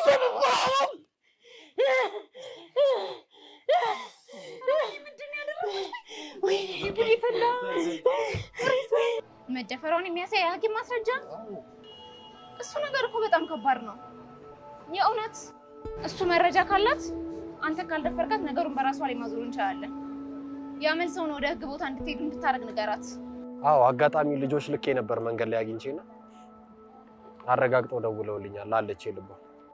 መደፈሯን የሚያሳይ የሐኪም ማስረጃ እሱ ነገር እኮ በጣም ከባድ ነው። የእውነት እሱ መረጃ ካላት አንተ ካልደፈርካት ነገሩን በራሷ ላይ ማዞር እንችላለን። ያመል ሰውን ወደ ህግ ቦታ እንድትሄዱ እንድታደርግ ንገራት። አዎ አጋጣሚ ልጆች ልኬ ነበር መንገድ ላይ አግኝቼ ነው አረጋግጠው ደውለውልኛል አለች ልቧ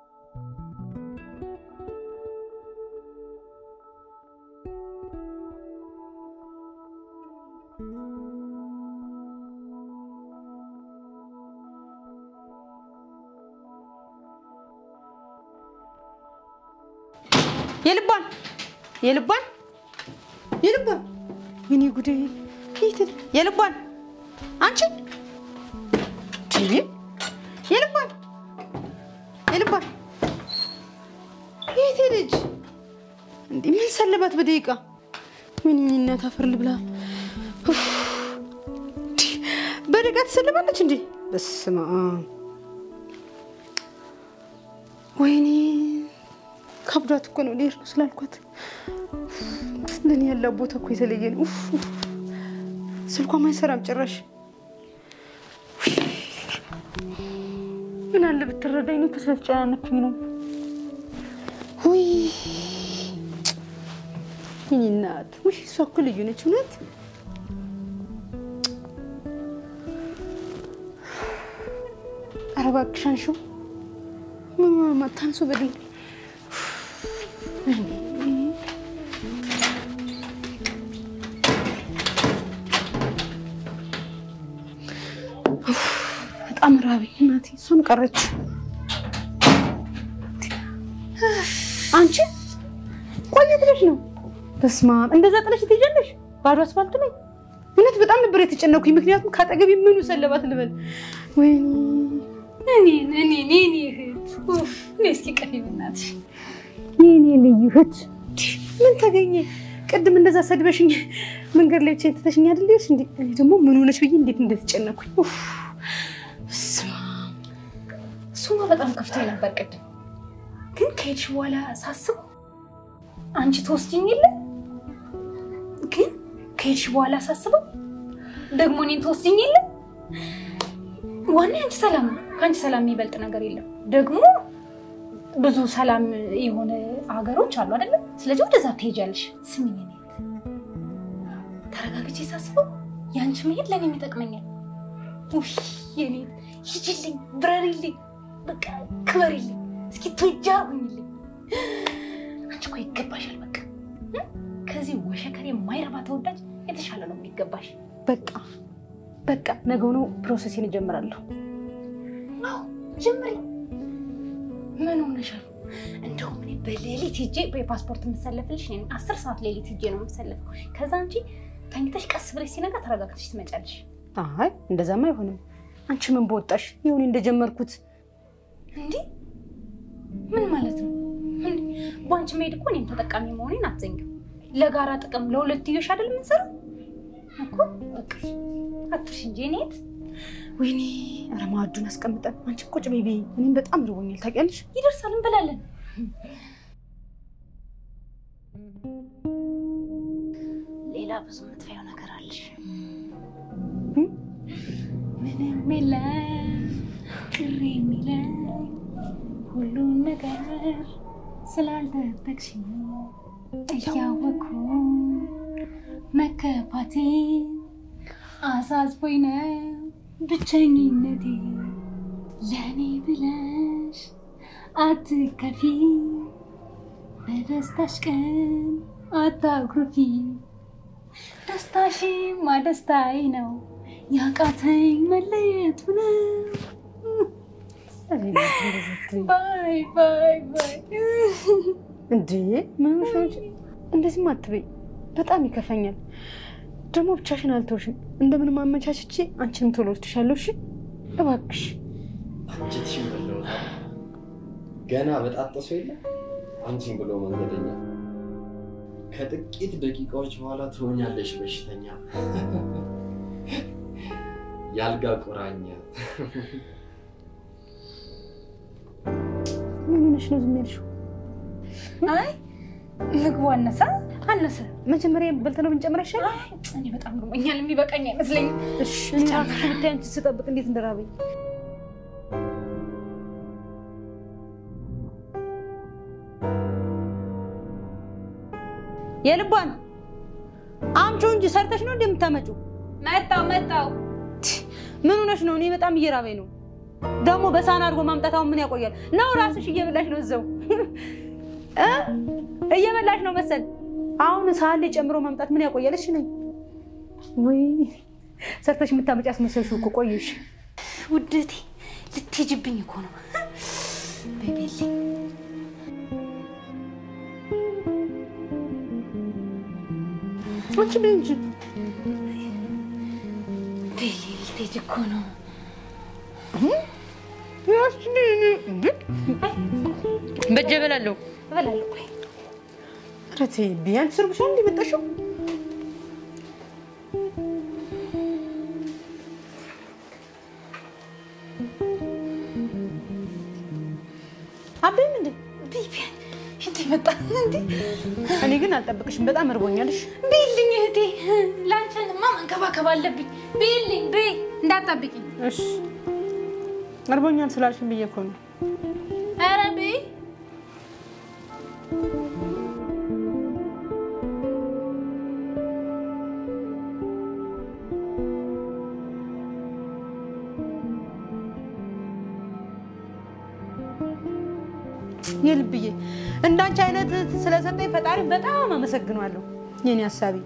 የልቧን የልቧን የልቧን ወይኔ ጉዴ! የት ሄደ? የልቧን አንቺ ቲቪ የልቧን የልቧን የት ሄደች? እንዴ ምን ሰለባት በደቂቃ? ወይኔ እናት አፈር ልብላ። ኡፍ! እንዴ፣ በደቂቃ ትሰልባለች እንዴ? በስመ አብ ወይኔ ከብዷት እኮ ነው ልሄድ ነው ስላልኳት። ለእኔ ያለው ቦታ እኮ የተለየ ነው። ኡፍ! ስልኳም አይሰራም ጭራሽ። ምን አለ ብትረዳኝ ነው። እኮ ስለተጨናነኩኝ ነው። ውይ የእኔ እናት፣ ውይ እሷ እኮ ልዩ ነች እውነት። ኧረ እባክሽ አንሺው። ምን ታንሱ በድንግ በጣም ራበኝ እናቴ። እሷም ቀረች። አንቺ ቆይ የት ሄደሽ ነው? በስመ አብ እንደዛ ጥለሽ ትሄጃለሽ? ባዶ አስፋልት ላይ እውነት በጣም ነበር የተጨነኩኝ። ምክንያቱም ከአጠገቤ ምኑ ሰለባት ልበል። ወይኔ እኔን እኔን የኔ እህት ኡፍ፣ እኔ እስኪ ቀፊ በእናትሽ የኔ ልዩ እህት ምን ተገኘ? ቅድም እንደዛ ሰድበሽኝ መንገድ ላይ ብቻዬን ትተሽኝ አይደል ሄድሽ? እንዴ እኔ ደግሞ ምን ሆነሽ ብዬ እንዴት እንደተጨነኩኝ። ኡፍ በስመ አብ። እሱማ በጣም ከፍቶኝ ነበር ቅድም፣ ግን ከሄድሽ በኋላ ሳስበው አንቺ ትወስጂኝ የለ ግን ከሄድሽ በኋላ ሳስበው ደግሞ እኔን ትወስጂኝ የለ ዋና አንቺ ሰላም ነው። ከአንቺ ሰላም የሚበልጥ ነገር የለም። ደግሞ ብዙ ሰላም የሆነ ሀገሮች አሉ አይደለም? ስለዚህ ወደዛ ትሄጃለሽ። ስሚኝ እኔ ተረጋግቼ ሳስበው የአንቺ መሄድ ለእኔ ይጠቅመኛል። ውይ የኔ ሂጂልኝ፣ ብረሪልኝ፣ በቃ ክበሪልኝ፣ እስኪ ቱጃ ሁኝልኝ። አንቺ እኮ ይገባሻል። በቃ እ? ከዚህ ወሸከሬ የማይረባ ተወዳጅ የተሻለ ነው የሚገባሽ። በቃ በቃ ነገውኑ ፕሮሰሴን እጀምራለሁ። አዎ ጀምሪ። ምን ሆነሻል? እንደውም እኔ በሌሊት ሄጄ በፓስፖርት የምሰለፍልሽ እኔ ነኝ። አስር ሰዓት ሌሊት ሄጄ ነው የምሰለፈው። ከዛ አንቺ ተኝተሽ ቀስ ብለሽ ሲነጋ ተረጋግተሽ ትመጫለሽ። አይ እንደዛማ አይሆንም። አንቺ ምን በወጣሽ ይሁን እንደጀመርኩት እንዲህ ምን ማለት ነው? እንዴ በአንቺ መሄድ እኮ እኔም ተጠቃሚ መሆኔን አትዘንጊው። ለጋራ ጥቅም ለሁለትዮሽ አይደል የምንሰራው እኮ በቃ አትርሽ እንጂ እኔ የት ወይኔ ኧረ ማዕዱን አስቀምጠን አንቺ ቁጭ በይ በይ። እኔም በጣም ርቦኛል ታውቂያለሽ። ይደርሳል እንበላለን። ሌላ ብዙ የምትፈየው ነገር አለሽ። ምንም የለም ቅር የሚለኝ ሁሉን ነገር ስላልደበቅሽ እያወኩ መከፋቴ አሳስቦኝ ነው ብቸኝነቴ ለእኔ ብለሽ አትከፊ በደስታሽ ቀን አታኩርፊ ደስታሽማ ደስታዬ ነው ያቃተኝ መለየቱ ነው ባይ ባይ ባይ እንዴ ምን ሆነሽ ነው እንጂ? እንደዚህማ አትበይ፣ በጣም ይከፋኛል። ደግሞ ብቻሽን አልተውሽም። እንደምንም አመቻችቼ አንቺንም ቶሎ ወስድሻለሁ። እሺ እባክሽ። አንቺትሽን በለውታል ገና በጣጠሱ የለ አንቺን ብሎ መንገደኛ ከጥቂት ደቂቃዎች በኋላ ትሆኛለሽ በሽተኛ ያልጋ ቁራኛ ምን ሆነሽ ነው ዝም ያልሽው? አይ ምግቡ አነሳ አነሰ። መጀመሪያ በልተነው ብንጨምር አይሻልም? አይ እኔ በጣም ርቦኛል፣ የሚበቃኝ አይመስለኝም። እሺ እኔ ራሱ ብታይ አንቺ ስጠብቅ እንዴት እንደራበኝ። የልቧን አምጪው እንጂ ሰርተሽ ነው እንደምታመጪው። መጣው መጣው። ምን ሆነሽ ነው? እኔ በጣም እየራበኝ ነው። ደግሞ በሳህን አድርጎ ማምጣት አሁን ምን ያቆያል? ነው ራስሽ እየበላሽ ነው እዛው እ እየበላሽ ነው መሰል። አሁን ሳህን ላይ ጨምሮ ማምጣት ምን ያቆያል? እሺ ነኝ ወይ ሰርተሽ የምታመጪ አስመሰልሽው እኮ ቆየሽ። ውደቴ ልትሄጂብኝ እኮ ነው። ቤቤሌ አንቺ ምን እንጂ ቤሌ ልትሄጂ እኮ ነው። በጀ እበላለሁ። እበላለሁ። ቆይ ኧረ ተይ ቢያንስ ስርብሻል እንደ መጣሽው አበይም እንዴ? ቤቢያን እንዴ መጣ እንዴ? እኔ ግን አልጠብቅሽም። በጣም እርቦኛልሽ። ቤልኝ እህቴ፣ ላንቺንማ መንከባከብ አለብኝ። ቤልኝ ቤ እንዳትጠብቂኝ። እሺ እርቦኛል ስላልሽኝ ብዬ እኮ ነው። ኧረ ቤ የልብዬ እንዳንቺ አይነት ስለሰጠኝ ፈጣሪ በጣም አመሰግነዋለሁ። የኔ ሀሳቢ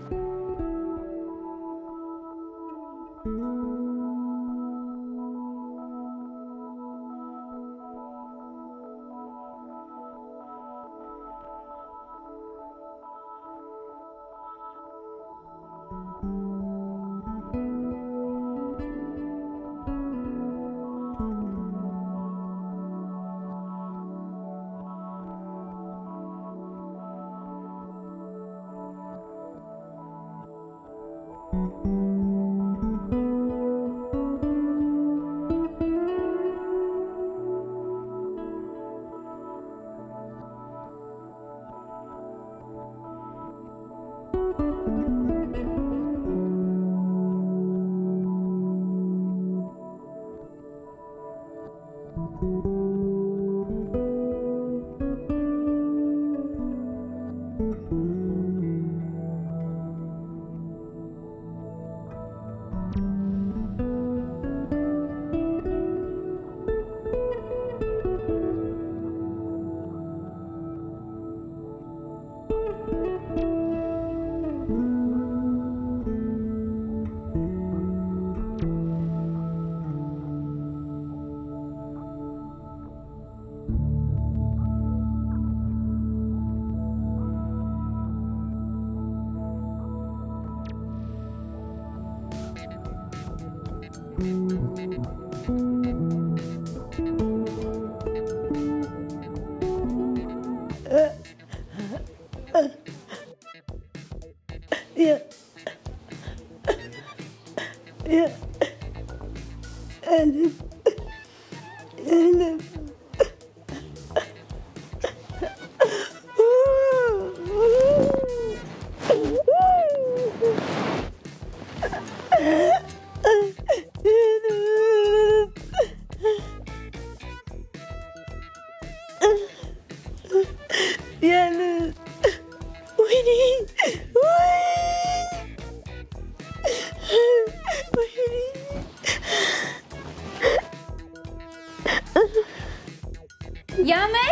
ያመል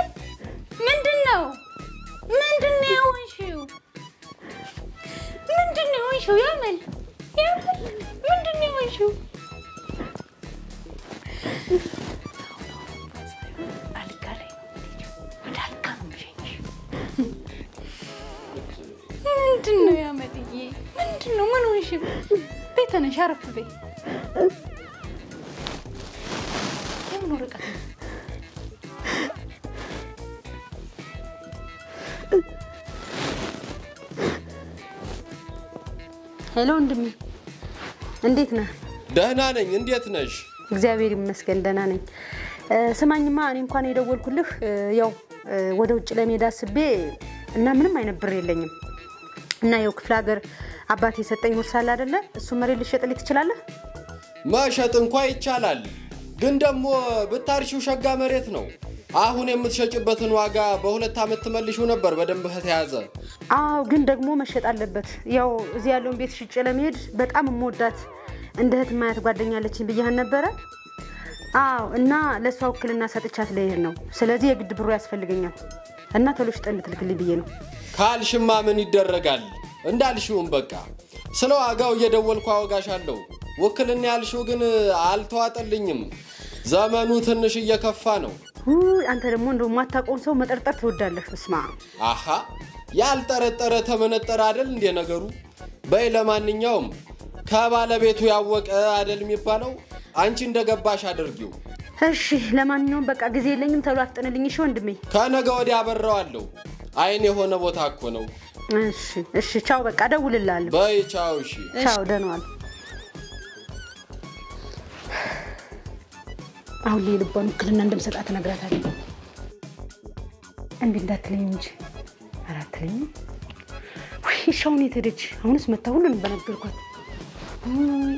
ምንድን ነው? ምንድን ነው የሆንሽው? ምንድን ነው የሆንሽው? ያመል ያመል ምንድን ነው የሆንሽው? አልጋ ላይ ነው የምትሄጂው? ወደ አልጋ ነው የምሸኝሽ። ምንድን ነው ያመልዬ? ምንድን ነው? ምን ሆንሽ? ቤት ተነሽ፣ አረፍ በይ። የምን ወረቀት ነው? ሄሎ ወንድሜ፣ እንዴት ነህ? ደህና ነኝ። እንዴት ነሽ? እግዚአብሔር ይመስገን ደህና ነኝ። እ፣ ስማኝማ እኔ እንኳን የደወልኩልህ እ፣ ያው እ፣ ወደ ውጭ ለመሄድ አስቤ እና ምንም አይነት ብር የለኝም እና ያው ክፍለ ሀገር አባቴ የሰጠኝ ውርስ አለ አይደለ? እሱ መሬት ልሸጥልኝ ትችላለህ? መሸጥ እንኳ ይቻላል፣ ግን ደግሞ ብታርሺው ሸጋ መሬት ነው። አሁን የምትሸጭበትን ዋጋ በሁለት ዓመት ትመልሺው ነበር በደንብ ከተያዘ። አዎ ግን ደግሞ መሸጥ አለበት። ያው እዚህ ያለውን ቤት ሽጬ ለመሄድ በጣም የምወዳት እንደ እህት ማያት ጓደኛለችኝ ብያህን ነበረ። አዎ እና ለእሷ ውክልና ሰጥቻት ልሄድ ነው። ስለዚህ የግድ ብሩ ያስፈልገኛል እና ቶሎ ሽጠህ እንድትልክልኝ ብዬ ነው። ካልሽማ ምን ይደረጋል? እንዳልሽውም በቃ ስለ ዋጋው እየደወልኩ አወጋሻለሁ። ውክልና ያልሽው ግን አልተዋጠልኝም። ዘመኑ ትንሽ እየከፋ ነው። ውይ አንተ ደግሞ እንደው የማታውቀውን ሰው መጠርጠር ትወዳለህ። እስማ አሃ ያልጠረጠረ ተመነጠረ አደል እንዴ ነገሩ? በይ ለማንኛውም ከባለቤቱ ያወቀ አደል የሚባለው። አንቺ እንደገባሽ አድርጊው። እሺ፣ ለማንኛውም በቃ ጊዜ የለኝም። ቶሎ አፍጥንልኝ እሺ ወንድሜ። ከነገ ወዲያ አበረዋለሁ። አይን የሆነ ቦታ እኮ ነው። እሺ፣ እሺ፣ ቻው። በቃ እደውልልሃለሁ። በይ ቻው። እሺ ቻው፣ ደህና ዋል። አሁን ላይ ልቧን ውክልና እንደምሰጣት እነግራታለሁ። እምቢ እንዳትለኝ እንጂ ኧረ አትለኝም። ውይ እሺ፣ አሁን የት ሄደች? አሁንስ መታ ሁሉንም በነገርኳት። ውይ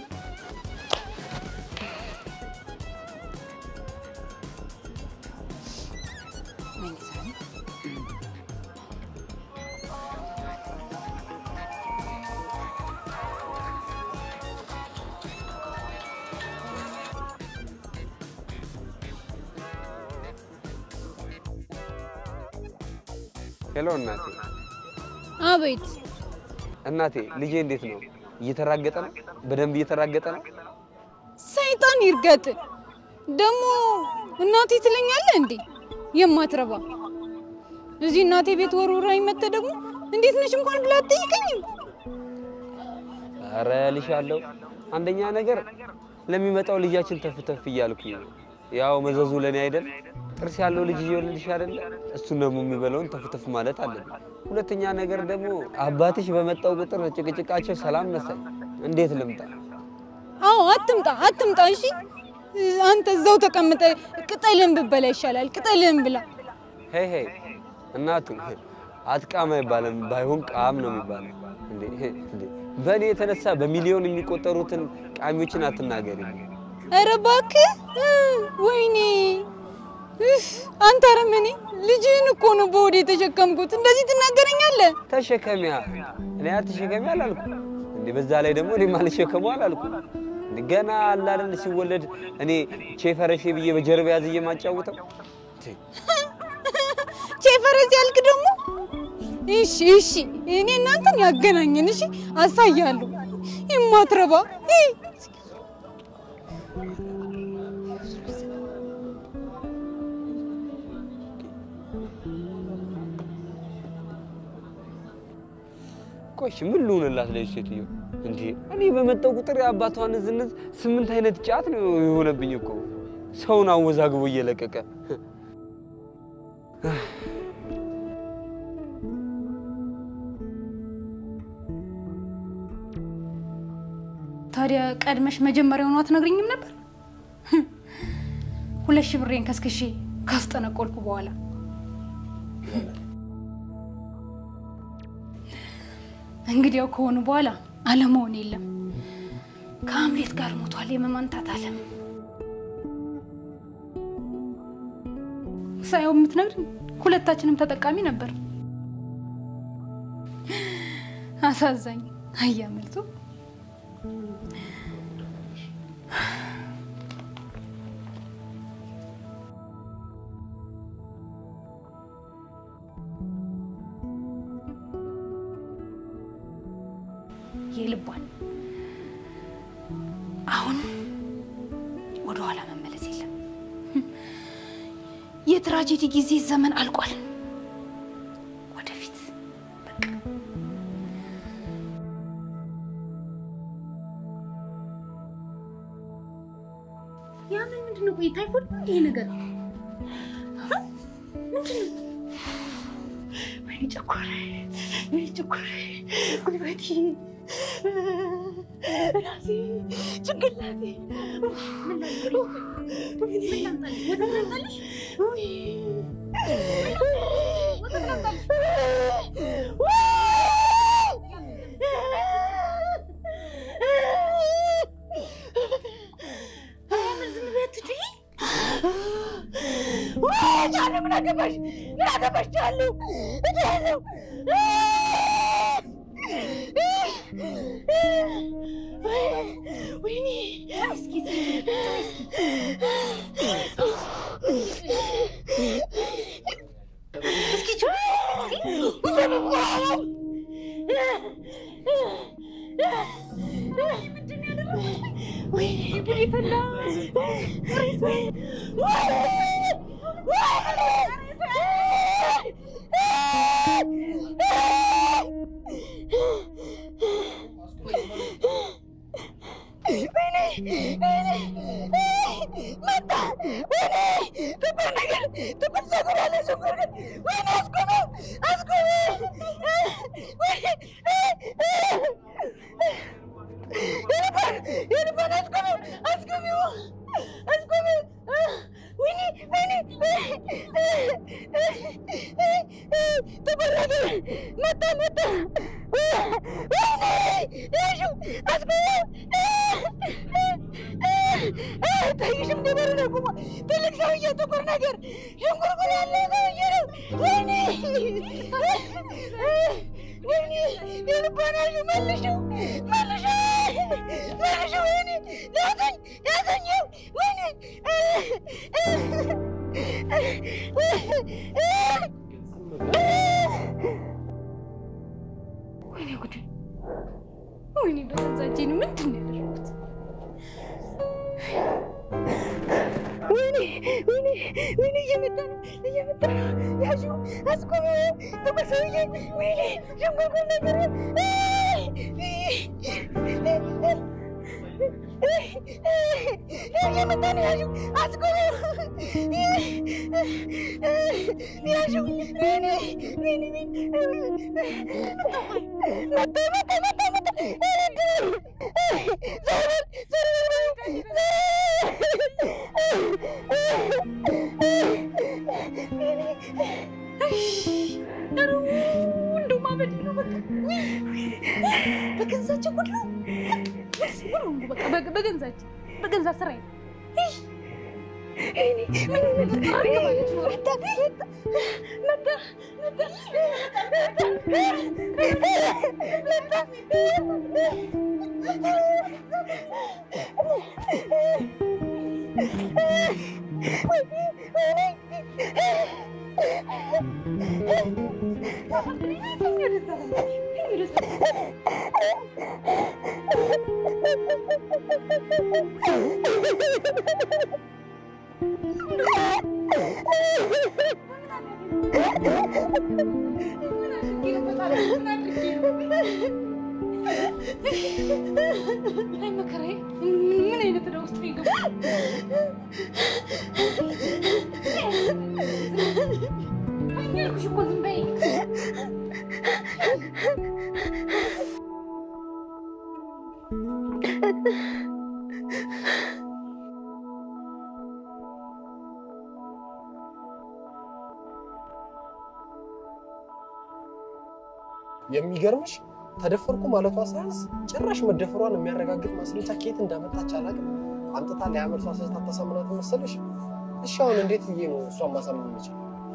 ሄሎ እናቴ። አቤት እናቴ ልጄ እንዴት ነው? እየተራገጠ ነው? በደንብ እየተራገጠ ነው? ሰይጣን ይርገጥ። ደግሞ እናቴ ትለኛለህ እንዴ? የማትረባ እዚህ እናቴ ቤት ወርውራኝ መጥተህ ደግሞ እንዴት ነሽ እንኳን ብላ አትጠይቀኝም። ኧረ እልሻለሁ። አንደኛ ነገር ለሚመጣው ልጃችን ተፍ ተፍ እያልኩ ያው መዘዙ ለእኔ አይደል? ጥርስ ያለው ልጅ እየወለድሽ አይደለ? እሱን ደግሞ የሚበላውን ተፍ ተፍ ማለት አለብን። ሁለተኛ ነገር ደግሞ አባትሽ በመጣው ቁጥር ጭቅጭቃቸው ሰላም መሰል። እንዴት ልምጣ? አዎ አትምጣ አትምጣ። እሺ አንተ እዛው ተቀምጠ ቅጠልን ብበላ ይሻላል። ቅጠልን ብላ። ሄይ ሄይ እናቱ አትቃም አይባልም፣ ባይሆን ቃም ነው የሚባለው። እንዴ እንዴ በእኔ የተነሳ በሚሊዮን የሚቆጠሩትን ቃሚዎችን አትናገሪ። ኧረ እባክህ እ፣ ወይኔ እፍ፣ አንተ አረመኔ! ልጅህን እኮ ነው በሆዴ የተሸከምኩት። እንደዚህ ትናገረኛለህ? ተሸከሚያ እኔ አትሸከሚ አላልኩ እንዴ? በዛ ላይ ደግሞ እኔ ማልሸከሙ አላልኩ እንዴ? ገና አለ አይደል ሲወለድ እኔ ቼፈረሼ ብዬ በጀርባ ያዝ የማጫውተው ቼፈረስ ያልክ ደግሞ እሺ እሺ፣ እኔ እናንተን ያገናኘን እሺ፣ አሳያለሁ። የማትረባ ይ! ቆሽ ምን ልሁንላት ለዚህ ሴትዮ እንዴ? እኔ በመጣው ቁጥር የአባቷን ዝነት ስምንት አይነት ጫት ነው የሆነብኝ እኮ ሰውን አወዛግቦ እየለቀቀ ታዲያ ቀድመሽ መጀመሪያውኑ አትነግሪኝም ነበር? ሁለት ሺህ ብሬን ከስክሼ ካስጠነቆልኩ በኋላ እንግዲያው ከሆኑ በኋላ አለመሆን የለም። ከሀምሌት ጋር ሞቷል የመማንታት አለም ሳየው የምትነግሪኝ ሁለታችንም ተጠቃሚ ነበር። አሳዛኝ አያመልጡ የልቧን አሁን ወደኋላ መመለስ የለም። የትራጀዲ ጊዜ ዘመን አልቋል። ወደፊት በቃ ያምን ምንድን ነው? ቆይ ታይፎድ ነው ይሄ ነገር ምንድን ነው? ወይኔ ጨጓራዬ፣ ወይኔ ጨጓራዬ፣ ጉልበቴ ራሴ ጭንቅላቴ ቻለ ምን አገባሽ? ምን አገባሽ? ቻለሁ እቻለሁ ወይኔ እስኪ ወይኔ ጉድ ፈላ መጣ ወይኔ ጥቁር ነገር ጥቁር ፀጉር ያለ ሽንኩር ግን ወይኔ አስቆመው አስቆመው የልባን የልባን አስቆመው አስቆመው አስቆመው ወይኔ ወይኔ ጥቁር ነገር መጣ መጣ ወይኔ ያሹ አስቆመው ታይሽም ነበረ ነው ቁማ ትልቅ ሰውዬ ጥቁር ነገር ሽንኩርኩር ያለ ሰውዬ ነው። ወይኔ ወይኔ የልባናሹ መልሽው መልሽው መልሽው ወይኔ ያዘኝ ያዘኝው ወይኔ ወይኔ ጉድ ወይኔ በዛጄን ምንድን ነው ያደረኩት? ወይኔ ወይኔ ወይኔ እየመጣ ነው እየመጣ ነው። ያዡ አስቆመ ጥቁር ሰውዬ ወይኔ ሸንጎጎ ነገር እየመጣ ነው። ያዡ አስቆመ ያዡ ወይኔ ወይኔ መጣ መጣ መጣ መጣ ዞር እንደው ማበድ ነው በቃ በገንዛቸው ጉድ ነው በቃ በገንዛቸው በገንዛ ስራዬ አይ መከራዬ፣ ምን አይነት ዕዳ ውስጥ ነው የገባሁት? አልኩሽ እኮ ዝም በይ። የሚገርምሽ ተደፈርኩ ማለቷ ሳያንስ ጭራሽ መደፈሯን የሚያረጋግጥ ማስረጃ ከየት እንዳመጣች አላውቅም። አምጥታ ለያመልሷ ስህተት አታሳምናት መሰለሽ? እሺ አሁን እንዴት ብዬ ነው እሷን ማሳመን የምችል?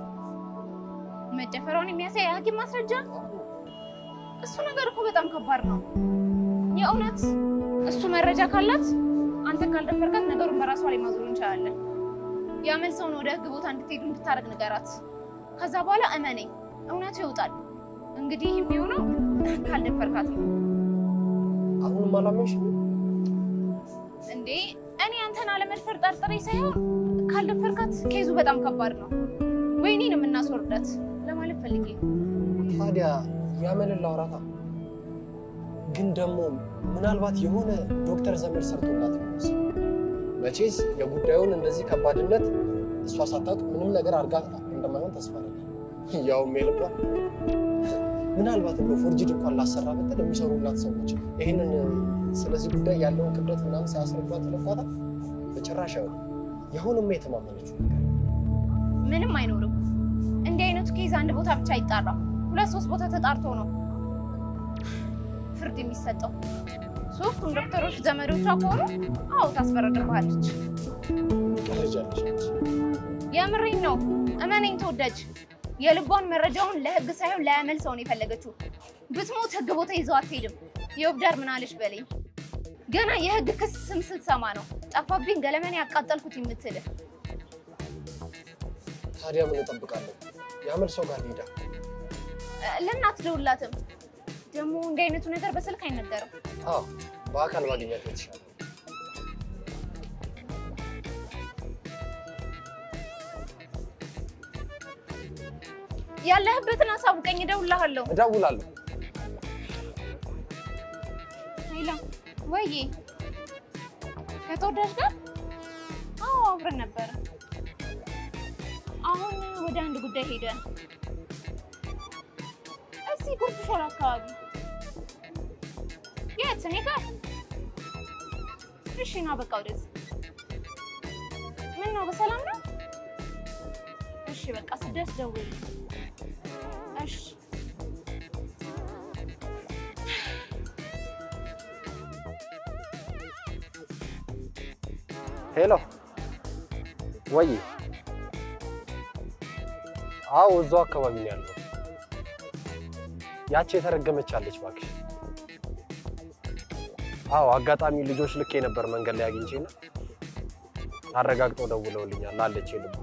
መደፈሯን የሚያሳይ የሐኪም ማስረጃ? እሱ ነገር እኮ በጣም ከባድ ነው። የእውነት እሱ መረጃ ካላት አንተ ካልደፈርካት ነገሩን በራሷ ላይ ማዞር እንችላለን። ያመል ሰውን ወደ ህግ ቦታ እንድትሄዱ እንድታደርግ ንገራት። ከዛ በኋላ እመነኝ እውነቱ ይወጣል። እንግዲህ የሚሆነው ካልደፈርካት ነው። አሁንም አላመንሽም? እንዴ እኔ አንተን አለመድፈር ጠርጥሬ ሳይሆን ካልደፈርካት ኬዙ በጣም ከባድ ነው። ወይኔን የምናስወርዳት ለማለት ፈልጌ ነው። ታዲያ ያመንን ላውራታ። ግን ደግሞ ምናልባት የሆነ ዶክተር ዘመድ ሰርቶላት ይሆንስ? መቼስ የጉዳዩን እንደዚህ ከባድነት እሷ ሳታውቅ ምንም ነገር አድርጋ እንደማይሆን ተስፋ አደርጋለሁ። ያውም የልቧ ምናልባት እንደው ፎርጅድ እንኳን ላሰራ ብትል የሚሰሩላት ሰዎች ይህንን ስለዚህ ጉዳይ ያለውን ክብደት ምናምን ሳያስረዷት ተለቋታል። በጭራሽ አይሆንም። የአሁንማ የተማመነችው ነገር ምንም አይኖርም። እንዲህ አይነቱ ኬዝ አንድ ቦታ ብቻ አይጣራም። ሁለት ሶስት ቦታ ተጣርቶ ነው ፍርድ የሚሰጠው። ሶስቱም ዶክተሮች ዘመዶቿ ከሆኑ አዎ ታስፈረድባለች። ቀልጃለች አንቺ። የምሬን ነው። እመነኝ ተወዳጅ፣ የልቧን መረጃውን ለህግ ሳይሆን ለያመል ሰው ነው የፈለገችው። ብትሞት ህግ ቦታ ይዘው አትሄድም። የወብዳር ምን አለች በለኝ። ገና የህግ ክስ ስም ስትሰማ ነው ጠፋብኝ ገለመን ያቃጠልኩት የምትልህ። ታዲያ ምን እጠብቃለሁ? የአመል ሰው ጋር ሄዳ ለምን አትደውላትም? ደግሞ እንዲህ አይነቱ ነገር በስልክ አይነገርም። አዎ በአካል ማግኘት የተሻለ ያለህበትን አሳውቀኝ፣ እደውልልሃለሁ። እደውላለሁ። ሄሎ፣ ወይዬ ከተወዳጅ ጋር? አዎ አብረን ነበረ። አሁን ወደ አንድ ጉዳይ ሄደን እዚህ ጉርድ ሾላ አካባቢ። የት? እኔ ጋር? እሺ ና በቃ ወደዚህ። ምን ነው በሰላም ነው? እሺ በቃ ስደርስ ደውል። እሺ ሄሎ ወይ? አዎ እዛው አካባቢ ነው ያለው። ያቺ የተረገመች አለች እባክሽ። አዎ አጋጣሚ ልጆች ልኬ ነበር መንገድ ላይ አግኝቼ ነው አረጋግጠው ደውለውልኛል አለች ልባ።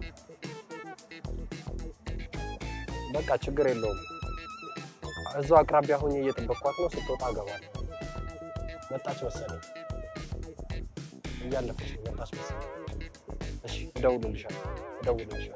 በቃ ችግር የለውም። እዛው አቅራቢያ ሆኜ እየጠበቅኳት ነው። ስትወጣ እገባለሁ። መጣች መሰለኝ፣ እያለፈች ነው። መጣች መሰለኝ። እሺ እደውልልሻለሁ፣ እደውልልሻለሁ።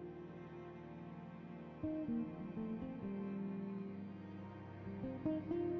ሄሎ